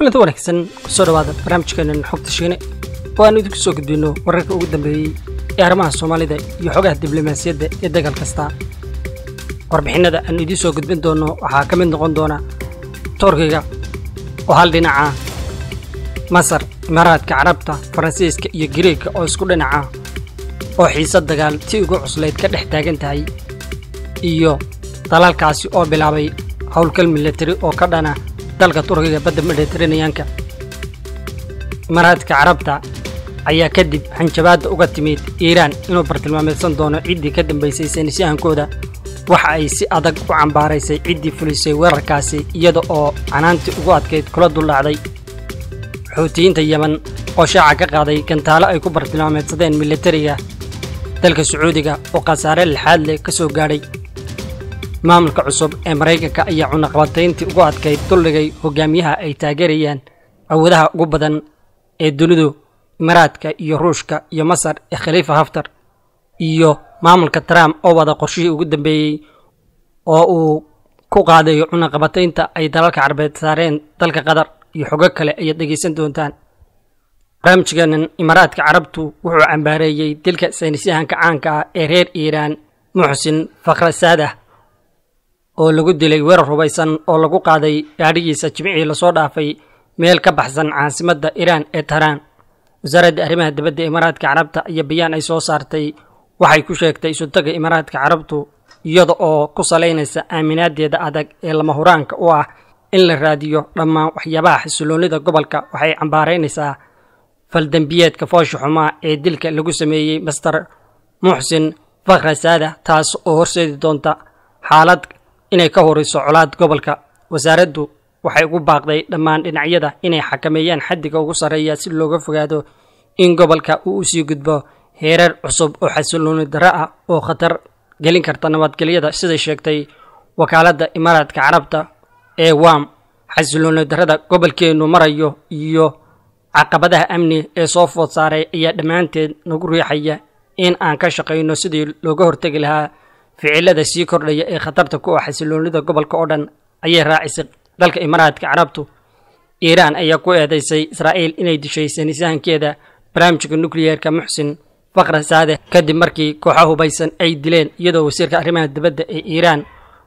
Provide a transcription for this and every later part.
kulanti wanaagsan kusoo dhawaada barnaamijkeenan xogta shiine oo aan idinku soo gudbinno wararka ugu dambeeyey ee arrimaha soomaalida iyo xogaha diblomaasiyadda ee dagal kasta warbixinada aan idiin soo gudbin doonno waxaa ka mid noqon doona turkiga oo hal dhinaca masar imaaraadka carabta faransiiska iyo gariegka oo isku dhinaca oo xiisad dagaal si ugu cuslayd ka dhex taagan tahay iyo dalalkaasi oo bilaabay howlgal milatari oo ka dhana dalka turkiga badda mediteraneanka imaaraadka carabta ayaa kadib hanjabaadda uga timid iiraan inuu bartilmaameedsan doono ciddii ka dambaysay saynisyahankooda waxa ay si adag u cambaaraysay ciddii fulisay weerarkaasi iyada oo canaantii ugu adkayd kula duldhacday xuutiyiinta yeman oo shaaca ka qaaday gantaalo ay ku bartilmaameedsadeen milatariga dalka sacuudiga oo khasaare lixaad leh ka soo gaadhay maamulka cusub ee maraykanka ayaa cunaqabatayntii ugu adkayd duldhigay hogaamiyaha ay taageerayaan awoodaha ugu badan ee dunidu imaaraadka iyo ruushka iyo masar ee khaliifa haftar iyo maamulka trump oo wada qorshihii ugu dambeeyey oo uu ku qaadayo cunaqabataynta ay dalalka carabeed saareen dalka qatar iyo xogo kale ayaad dhegaysan doontaan barnaamijkeenan imaaraadka carabtu wuxuu cambaareeyey dilka saynisyahanka caanka ah ee reer iiraan muxsin fakhrasaadah oo lagu dilay weerar hubaysan oo lagu qaaday gaadhigiisa jimcihii lasoo dhaafay meel ka baxsan caasimadda iiraan ee tahraan wasaaradda arrimaha dibadda imaaraadka carabta iyo bayaan ay soo saartay waxay ku sheegtay isutaga imaaraadka carabtu iyada oo ku salaynaysa aaminaadeeda adag ee lama huraanka u ah in la raadiyo dhammaan waxyaabaha xasiloonnida gobolka waxay cambaaraynaysaa faldembiyeedka foosha xumaa ee dilka lagu sameeyey master muxsin fakhrasaada taas oo horseedi doonta xaalad inay ka horiso colaad gobolka wasaaraddu waxay ugu baaqday dhammaan dhinacyada inay xakameeyaan xaddiga ugu sarreeya si looga fogaado in gobolka uu usii gudbo heerar cusub oo xasilooni darro ah oo khatar gelin karta nabadgelyada siday sheegtay wakaaladda imaaraadka carabta ee wam xasilooni darrada gobolkeennu marayo iyo caqabadaha amni ee soo food saaray ayaa dhammaanteed nagu riixaya in aan ka shaqayno sidii looga hortegi lahaa ficilada sii kordhaya ee khatarta ku ah xasiloonida gobolka oo dhan ayay raacisay dalka imaaraadka carabtu iiraan ayaa ku eedaysay israa'iil inay dishay saynisahankeeda barnaamijka nukliyeerka muxsin fakhra saade kadib markii kooxa hubaysan ay dileen iyadoo wasiirka arrimaha dibadda ee iiraan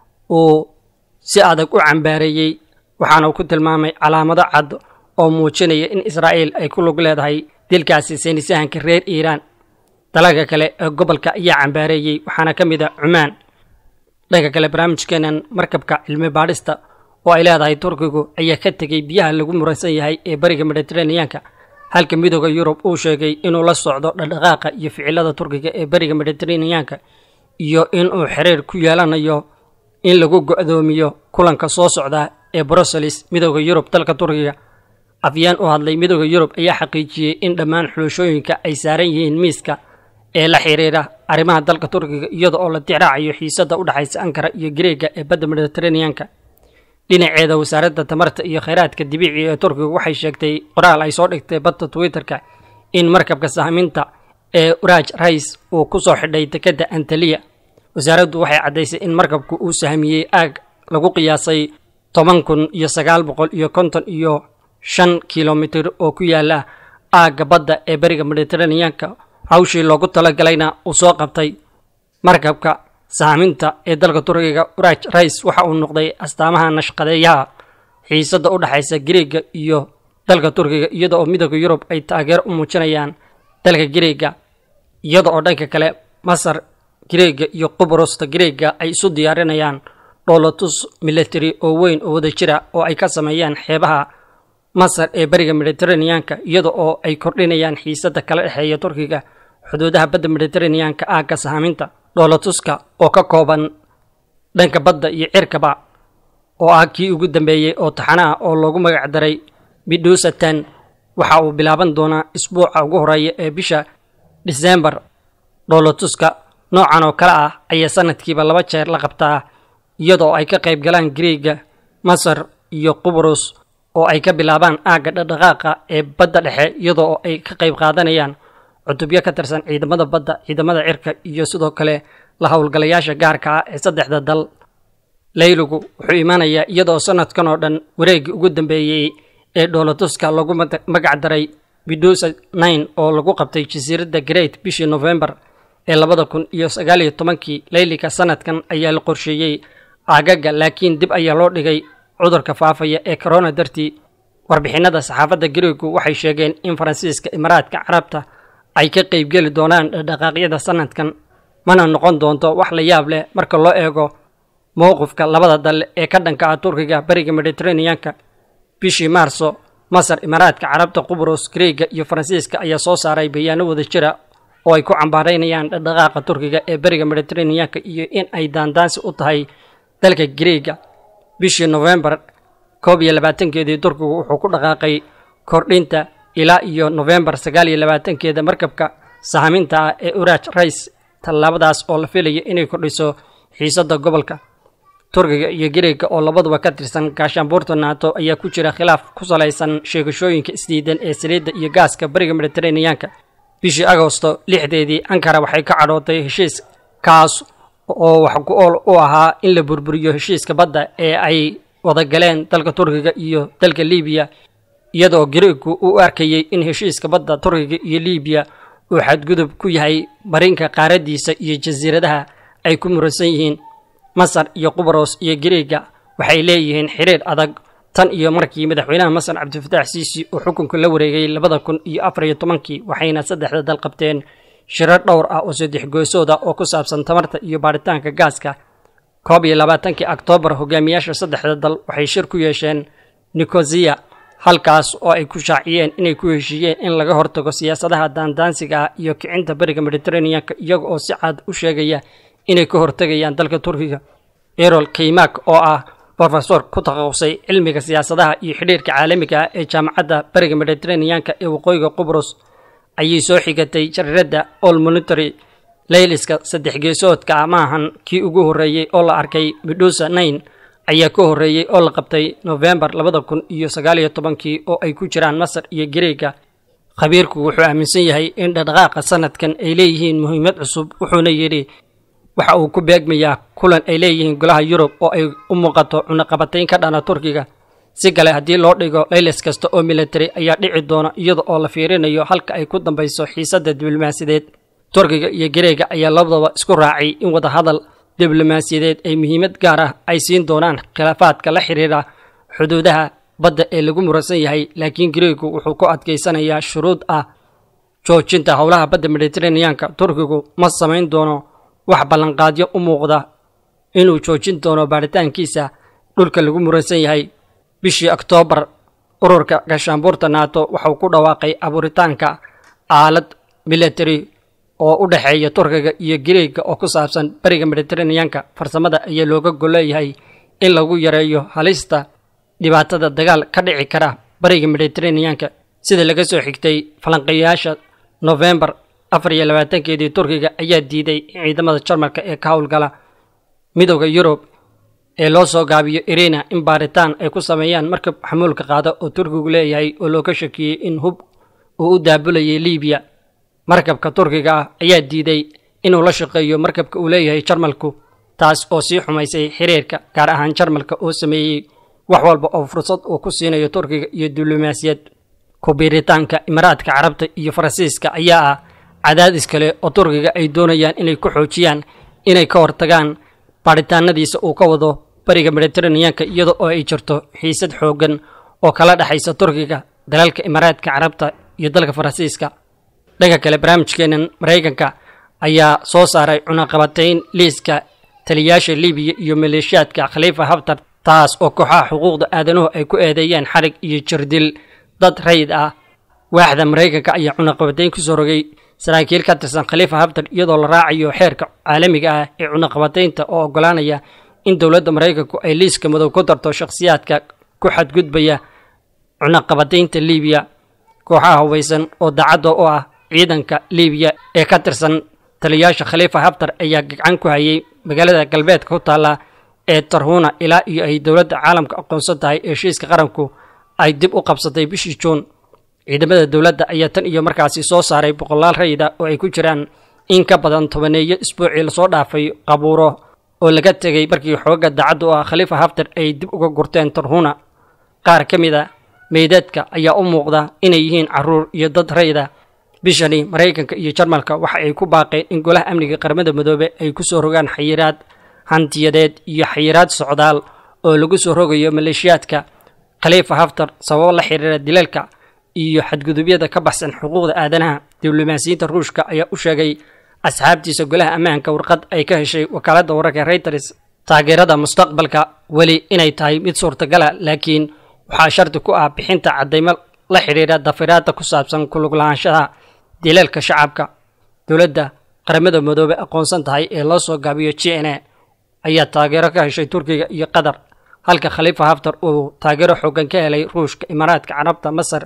uu si adag u cambaareeyey waxaana uu ku tilmaamay calaamado cad oo muujinaya in israa'iil ay ku lug leedahay dilkaasi saynisahanka reer iiraan dalalka kale ee gobolka ayaa cambaareeyey waxaana ka mid a cumaan dhanka kale barnaamijkeenan markabka cilmi baadhista oo ay leedahay turkigu ayaa ka tegey biyaha lagu muransan yahay ee bariga mediteraneanka halka midooda yurub uu sheegay inuu la socdo dhaqdhaqaaqa iyo ficilada turkiga ee bariga mediteraneanka iyo inuu xiriir ku yeelanayo in lagu go'doomiyo kulanka soo socda ee brussels midooda yurub dalka turkiga afyeen u hadlay midooda yurub ayaa xaqiijiyey in dhammaan xulashooyinka ay saaran yihiin miiska ee la xiriira arrimaha dalka turkiga iyada oo la tixraacayo xiisadda u dhexaysa ankara iyo gareega ee badda mediteraneanka dhinaceeda wasaaradda tamarta iyo khayraadka dabiiciga ee turkiga waxay sheegtay qoraal ay soo dhigtay badda twitterka in markabka sahminta ee uraj rais uu ku soo xidhay dekedda antaliya wasaaraddu waxay caddaysay in markabku uu sahmiyey aag lagu qiyaasay toban kun iyo sagaal boqol iyo konton iyo shan kilomitir oo ku yaala aagga badda ee beriga mediteraneanka hawshii loogu talagalayna uu soo qabtay markabka sahminta ee dalka turkiga uraj rais waxa uu noqday astaamaha nashqadeeyaha xiisadda u dhexaysa gareega iyo dalka turkiga iyada oo midooda yurub ay taageero u muujinayaan dalka gareega iyada oo dhanka kale masar gareega iyo qubrusta gareega ay isu diyaarinayaan dhoolotus milatari oo weyn oo wada jira oo ay ka sameeyaan xeebaha masar ee beriga mediteraneanka iyada oo ay kordhinayaan xiisadda kala dhexeeya turkiga xuduudaha badda mediteraneanka aagga sahminta dhoolotuska oo ka kooban dhanka badda iyo cirkaba oo ah kii ugu dambeeyey oo taxana ah oo loogu magac daray midhusatan waxa uu bilaaban doonaa isbuuca ugu horeeya ee bisha disembar dhoolotuska noocan oo kale ah ayaa sanadkiiba laba jeer la qabtaa iyadoo ay ka qayb galaan gareega masar iyo qubrus oo ay ka bilaabaan aagga dhaqdhaqaaqa ee badda dhexe iyadoo ay ka qayb qaadanayaan cutubyo ka tirsan ciidamada badda ciidamada cirka iyo sidoo kale la howlgalayaasha gaarka ah ee saddexda dal layligu wuxuu imaanayaa iyadoo sanadkan oo dhan wareeggii ugu dambeeyey ee dhoolatuska lagu magac daray bidusa nine oo lagu qabtay jasiiradda great bishii novembar ee labada kun iyo sagaaliyo tobankii laylika sanadkan ayaa la qorsheeyey aagaga laakiin dib ayaa loo dhigay cudurka faafaya ee corona dartii warbixinada saxaafadda greegu waxay sheegeen in faransiiska imaaraadka carabta ay ka qaybgeli doonaan dhaqdhaqaaqyada sanadkan mana noqon doonto wax la yaab leh marka loo eego mowqifka labada dal ee ka dhanka ah turkiga beriga mediteraneanka bishii maarso masar imaaraadka carabta qubros greega iyo faransiiska ayaa soo saaray bayaano wada jira oo ay ku cambaaraynayaan dhaqdhaqaaqa turkiga ee beriga mediteraneanka iyo in ay daandaansi u tahay dalka greega bishii novembar koob iyo labaatankeedii turkigu wuxuu ku dhaqaaqay kordhinta ilaa iyo nofembar sagaal iyo labaatankeeda markabka sahaminta ah ee uraj rais tallaabadaas oo la filaya inay kordhiso xiisadda gobolka turkiga iyo greega oo labaduba ka tirsan gaashaanbuurta naato ayaa ku jira khilaaf ku salaysan sheegashooyinka isdiidan ee saliidda iyo gaaska bariga mediteraneanka bishii agosto lixdeedii ankara waxay ka cadhootay heshiis kaas oo wax ku-ool u ahaa in la burburiyo heshiiska badda ee ay wada galeen dalka turkiga iyo dalka libiya iyadoo greegu uu arkayay in heshiiska badda turkiga iyo libiya uu xadgudub ku yahay marinka qaaradiisa iyo jasiiradaha ay ku muransan yihiin masar iyo qubros iyo greega waxay leeyihiin xiriir adag tan iyo markii madaxweynaha masar cabdifatax siisi uu xukunka la wareegay labada kun iyo afar iyo tobankii waxayna saddexda dal qabteen shirar dhowr ah oo saddex goysooda oo ku saabsan tamarta iyo baaritaanka gaaska koob iyo labaatankii oktoobar hogaamiyaasha saddexda dal waxay shir ku yeesheen nikosiya halkaas oo ay ku shaaciyeen inay ku heshiiyeen in laga hortago siyaasadaha daandaansiga ah iyo kicinta beriga mediteraneanka iyaga oo si cad u sheegaya inay ka hortegayaan dalka turkiga erol kaymak oo ah brofesor ku takhasusay cilmiga siyaasadaha iyo xidhiirka caalamiga ah ee jaamacadda beriga mediteraneanka ee waqooyiga qubros ayay soo xigatay jariiradda all monitory layliska saddex geesoodka ah maahan kii ugu horreeyey oo la arkay medusa nine ayaa ka horreeyey oo la qabtay nofembar labada kun iyo sagaaliyo tobankii oo ay ku jiraan masar iyo gareega khabiirku wuxuu aaminsan yahay in dhaqdhaqaaqa sanadkan ay leeyihiin muhiimad cusub wuxuuna yidhi waxa uu ku beegmayaa kulan ay leeyihiin golaha yurub oo ay u muuqato cunaqabatayn ka dhana turkiga si kale haddii loo dhigo laylis kasta oo military ayaa dhici doona iyada oo la fiirinayo halka ay ku dambayso xiisadda diblomaasiyadeed turkiga iyo gareega ayaa labadaba isku raacay in wadahadal diblomaasiyadeed ay muhiimad gaar ah ay siin doonaan khilaafaadka la xiriira xuduudaha badda ee lagu muransan yahay laakiin gareegu wuxuu ku adkaysanayaa shuruud ah joojinta howlaha badda mediteraneanka turkigu ma samayn doono wax ballanqaadyo u muuqda inuu joojin doono baaritaankiisa dhulka lagu muransan yahay bishii oktoobar ururka gaashaanbuurta naato waxau ku dhawaaqay abuuritaanka aalad military oo u dhexeeya turkiga iyo gareega oo ku saabsan beriga mediteraneanka farsamada ayaa looga golleeyahay in lagu yareeyo halista dhibaatada dagaal ka dhici kara bariga mediteraneanka sida laga soo xigtay falanqeeyayaasha nofembar afar iyo labaatankeedii turkiga ayaa diiday in ciidamada jarmalka ee ka howlgala midooda yurub ee loo soo gaabiyo irina in baaritaan ay ku sameeyaan markab xamuulka qaada oo turkigu leeyahay oo looga shakiyey in hub uu u daabulayay libiya markabka turkiga ah ayaa diiday inuu la shaqeeyo markabka uu leeyahay jarmalku taas oo sii xumaysay xiriirka gaar ahaan jarmalka oo sameeyey wax walba oo fursad uu ku siinayo turkiga iyo diblomaasiyad kubiiritaanka imaaraadka carabta iyo faransiiska ayaa ah cadaadis kale oo turkiga ay doonayaan inay ku xoojiyaan inay ka hortagaan baadhitaanadiisa uu ka wado bariga mediteraneanka iyada oo ay jirto xiisad xooggan oo kala dhexaysa turkiga dalalka imaaraadka carabta iyo dalka faransiiska dhanka kale barnaamijkeenan maraykanka ayaa soo saaray cunaqabatayn liiska taliyayaasha libiya iyo maleeshiyaadka khaliifa haftar taas oo kooxaha xuquuqda aadanuhu ay ku eedeeyeen xarig iyo jirdil dad rayid ah waaxda maraykanka ayaa cunaqabatayn kusoo rogay saraakiil ka tirsan khaliifa haftar iyadoo la raacayo xeerka caalamiga ah ee cunaqabataynta oo oggolaanaya in dowladda maraykanku ay liiska madow ku darto shakhsiyaadka ku xadgudbaya cunaqabataynta libiya kooxaha hubaysan oo daacadda u ah ciidanka libiya ee ka tirsan taliyayaasha khaliifa haftar ayaa gacan ku hayay magaalada galbeedka ku taalla ee tarhuna ilaa iyo ay dowladda caalamka aqoonsan tahay ee heshiiska qaranku ay dib u qabsatay bishii juun ciidamada dowladda ayaa tan iyo markaasi soo saaray boqolaal rayida oo ay ku jiraan in ka badan tobaneeyo isbuucii lasoo dhaafay qabuuro oo laga tegay markii xoogga daacadda u ah khaliifa haftar ay dib uga gurteen tarhuna qaar ka mid a meydadka ayaa u muuqda inay yihiin carruur iyo dad rayda bishani maraykanka iyo jarmalka waxa ay ku baaqeen in golaha amniga qaramada midoobe ay ku soo rogaan xayiraad hantiyadeed iyo xayiraad socdaal oo lagu soo rogayo maleeshiyaadka khaliifa haftar sababo la xiriira dilalka iyo xadgudubyada ka baxsan xuquuqda aadanaha diblomaasiyiinta ruushka ayaa u sheegay asxaabtiisa golaha ammaanka warqad ay ka heshay wakaaladda wararka reuters taageerada mustaqbalka weli inay tahay mid suurtagala laakiin waxaa shardi ku ah bixinta caddaymo la xidhiidha dafiraadda ku saabsan kuluglahaanshaha dilalka shacabka dowladda qaramada midoobe aqoonsan tahay ee loo soo gaabiyo j n a ayaa taageero ka heshay turkiga iyo qatar halka khaliifa haftar uu taageero xoogan ka helay ruushka imaaraadka carabta masar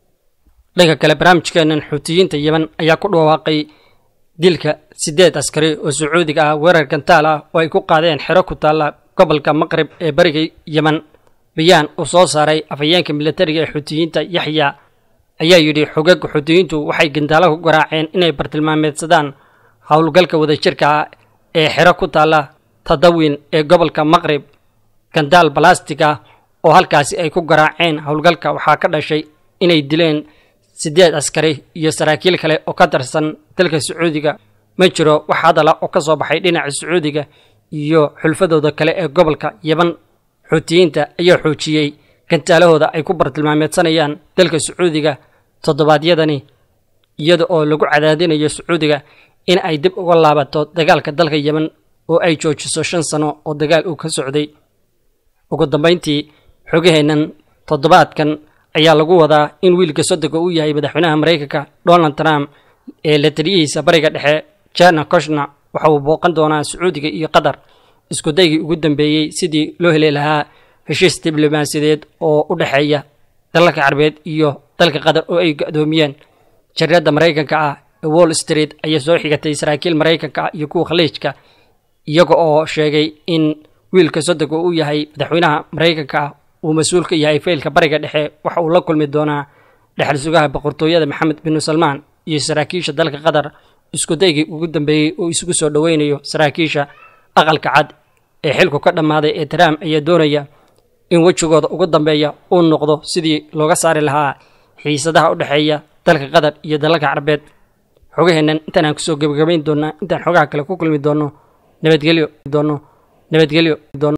dhanka kale barnaamijkeenan xuutiyiinta yemen ayaa ku dhawaaqay dilka siddeed askari oo sacuudiga ah weerar gantaal ah oo ay ku qaadeen xero ku taalla gobolka maqrib ee bariga yemen bayaan uu soo saaray afhayeenka militariga ee xuutiyiinta yaxya ayaa yidhi xogaga xuutiyiintu waxay gantaalo ku garaaceen inay bartilmaameedsadaan howlgalka wadajirka ah ee xero ku taalla tadawin ee gobolka maqrib gandaal balastig ah oo halkaasi ay ku garaaceen howlgalka waxaa ka dhashay inay dileen siddeed askari iyo saraakiil kale oo ka tirsan dalka sacuudiga ma jiro wax hadala oo ka soo baxay dhinaca sacuudiga iyo xulfadooda kale ee gobolka yeban xuutiyiinta ayaa xoojiyey gantaalahooda ay ku bartilmaameedsanayaan dalka sacuudiga toddobaadyadani iyada oo lagu cadaadinayo sacuudiga in ay dib uga laabato dagaalka dalka yemen oo ay joojiso shan sano oo dagaal uu ka socday ugu dambayntii xogaheennan toddobaadkan ayaa lagu wadaa in wiilka sodonka uu yahay madaxweynaha maraykanka donald trump ee la taliyihiisa bariga dhexe jana koshna waxa uu booqan doonaa sacuudiga iyo qatar iskudaygii ugu dambeeyey sidii loo heli lahaa heshiis diblomaasiyadeed oo u dhexeeya dalalka carbeed iyo dalka qatar oo ay ga-doomiyeen jariirada maraykanka ah ee wall street ayaa soo xigatay saraakiil maraykanka ah iyo kuwa khaliijka iyaga oo sheegay in wiilka sodonka uu yahay madaxweynaha maraykanka ah uu mas-uul ka yahay faylka bariga dhexe waxa uu la kulmi doonaa dhexal sugaha boqortooyada maxamed binu salmaan iyo saraakiisha dalka qatar iskudaygii ugu dambeeyey oo isugu soo dhoweynayo saraakiisha aqalka cad ee xilku ka dhammaaday ee trump ayaa doonaya in wejigooda ugu dambeeya uu noqdo sidii looga saari lahaa xiisadaha u dhexeeya dalka qatar iyo dalalka carabeed xogaheennan intaan aan kusoo gebagabayn doonaa intaan xogaha kale ku kulmi doonno nabadgelyo doono nabadgelyo doono